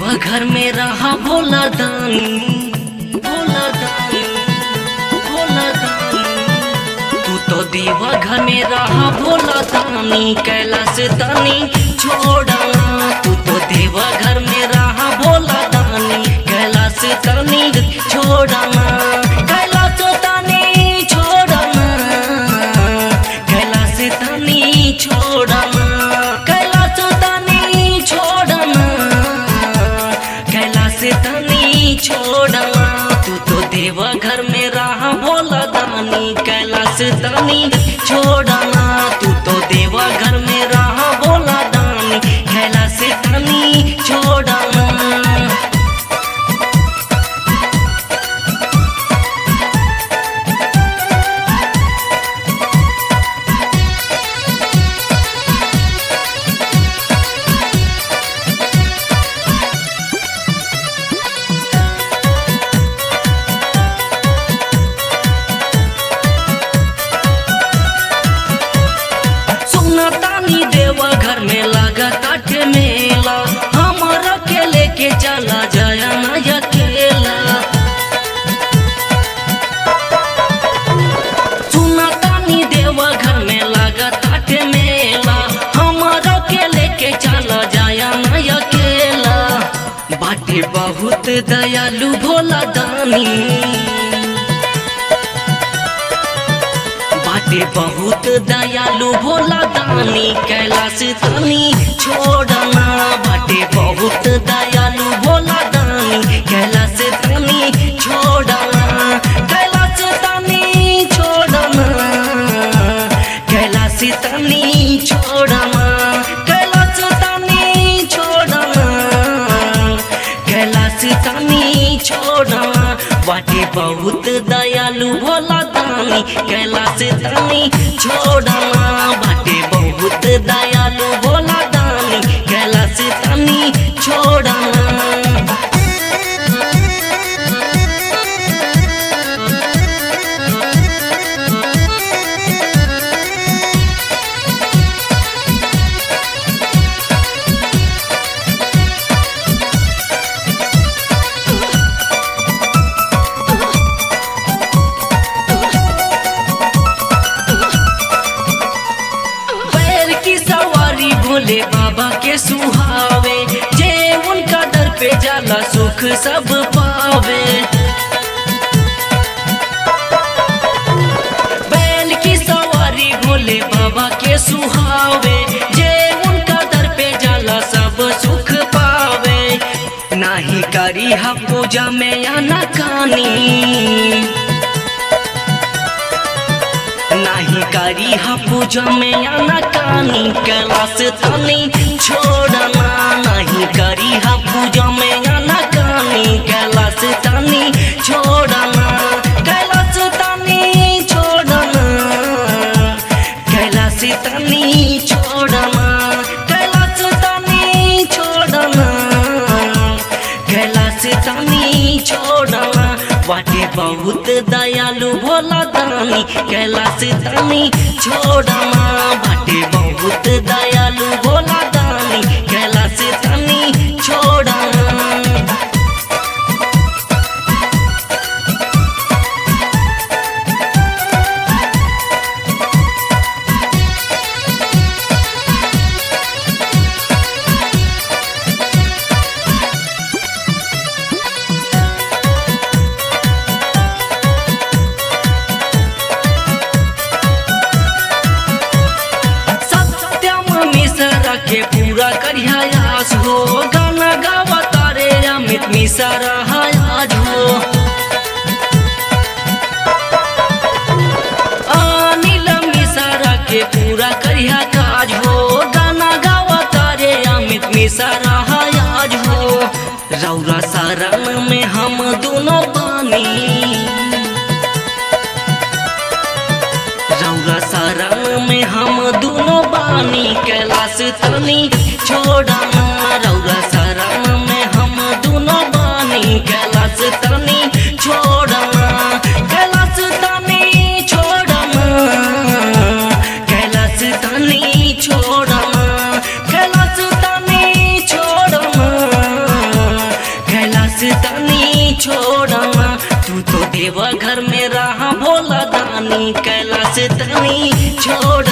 देवा घर में रहा भोला दानी भोला दानी भोला दानी तू तो देवा घर में रहा भोला दानी कैलाश दानी छोड़ना तू तो देवा घर में रहा भोला दानी कैलाश दानी छोड़ना कैलाश दानी छोड़ना कैलाश दानी छोड़ना कैलाश दानी छोड़ना कैलाश दानी छोड़ना तू तो देवा घर में रहा भोला दानी कैलाश दानी छोड़ना तू तो देवा घर में रहा भोला दानी कैलाश दानी छोड़ना सुना तानी देवा घर में लगा काट मेला हमारा के लेके चला जाया ना अकेला सुना तानी देवा घर में लगा काट मेला हमारा के लेके चला जाया ना अकेला बाटे बहुत दयालु भोला दानी बाटे बहुत दयालु भोला दानी कैलाश दानी छोड़ना बाटे बहुत दयालु भोला दानी कैलाश दानी छोड़ना कैलाश दानी छोड़ना कैलाश दानी छोड़ना कैलाश दानी छोड़ना कैलाश दानी छोड़ना बाटे बहुत दयालु भोला दानी कैलाश दानी छोड़ना बाटे बहुत दयालु भोला दानी कैलाश दानी छोड़ना पैर की सवारी भोले बाबा के सुहावे जे उनका दर पे जाला सुख सब पावे बैल की सवारी भोले बाबा के सुहावे जे उनका दर पे जाला सब सुख पावे नाही करी हा पूजा में या ना कानी नाही करी हा पूजा में या ना कानी कैलाश तानी छोड़ना नहीं करी हा पूजा में या ना कानी कैलाश तानी छोड़ना कैलाश तानी छोड़ना कैलाश तानी छोड़ना कैलाश तानी छोड़ना कैलाश तानी छोड़ना बाटे बहुत दयालु भोला दानी कैलाश दानी छोड़ना बाटे बहुत दयालु भोला दानी कैलाश दानी छोड़ना सत्यम मिश्रा के पूरा करिया आस हो गाना गावा तारे अमित मिश्रा आज हो अनिल मिश्रा के पूरा करिया काज हो गाना गावा तारे अमित मिश्रा आज हो रौरा सारण में हम दोनों पानी रौरा सारण में हम दोनों बानी कैलाश तनी छोड़ना रौरा सारण में हम दोनों बानी कैलाश तनी छोड़ना कैलाश तनी छोड़ना कैलाश तनी छोड़ना कैलाश तनी छोड़ना दानी कैलाश दानी छोड़